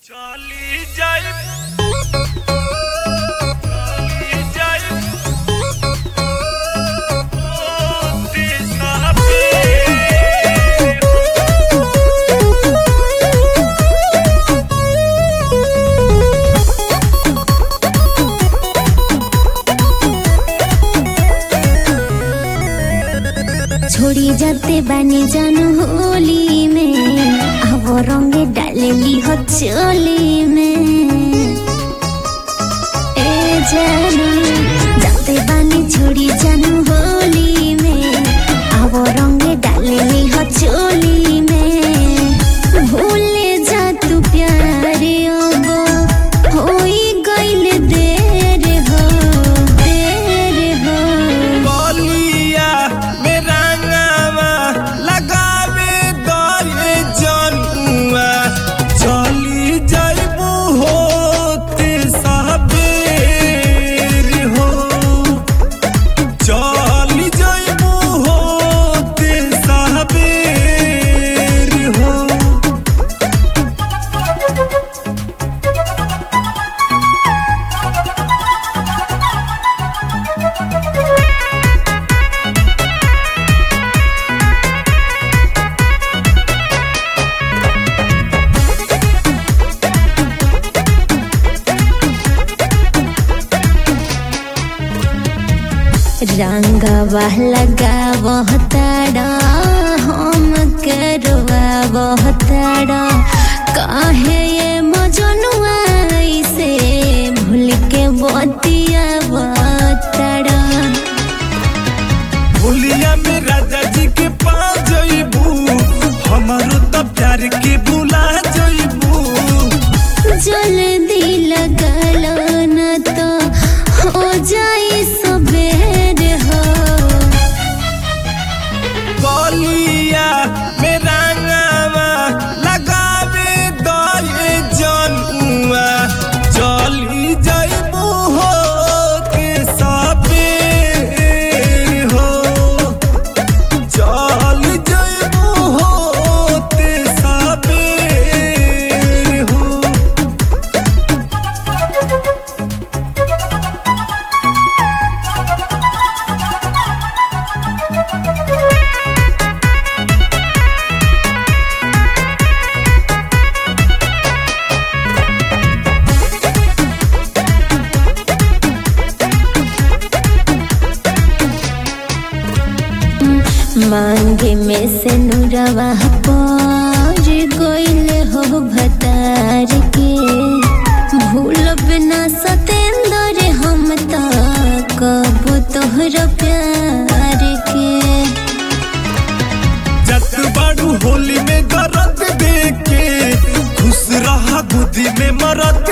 চলি যাই চলি যাই ওতে সাথে छोड़ी जाते बानी जान होली में अब रंगे डालेली हो चोली में ए जानू जाते बानी छोड़ी जान होली में अब रंगे डालेली हो चोली में भूले जा तू प्यारे अब होई गइल देर हो देर हो बलिया मेरा नामा लगावे दले जनुआ चली जाइबू होते सबेर हो चली जाइबू होते सबेर हो रंगवा लगा बहताड़ा हम करवा बहताड़ा काहे ये मजनुआ से भूल के बतिया बहताड़ा भूलिया में राजा जी के पास जइबू हमारो तो प्यार के भुला जइबू जल्दी लगल न तो हो जाई सबेर हो बलिया मेरा नामा लगावे दले जनुआ चली जइबू हो के सबेर हो चल जइबू हो ते सबेर हो मांगे में से नुरवा पर गोइल हो भतार के भूल बिना सतेंद्र हम तो कब तोहर प्यार के जत बाड़ू होली में गरत देके खुश रहा गोदी में मरत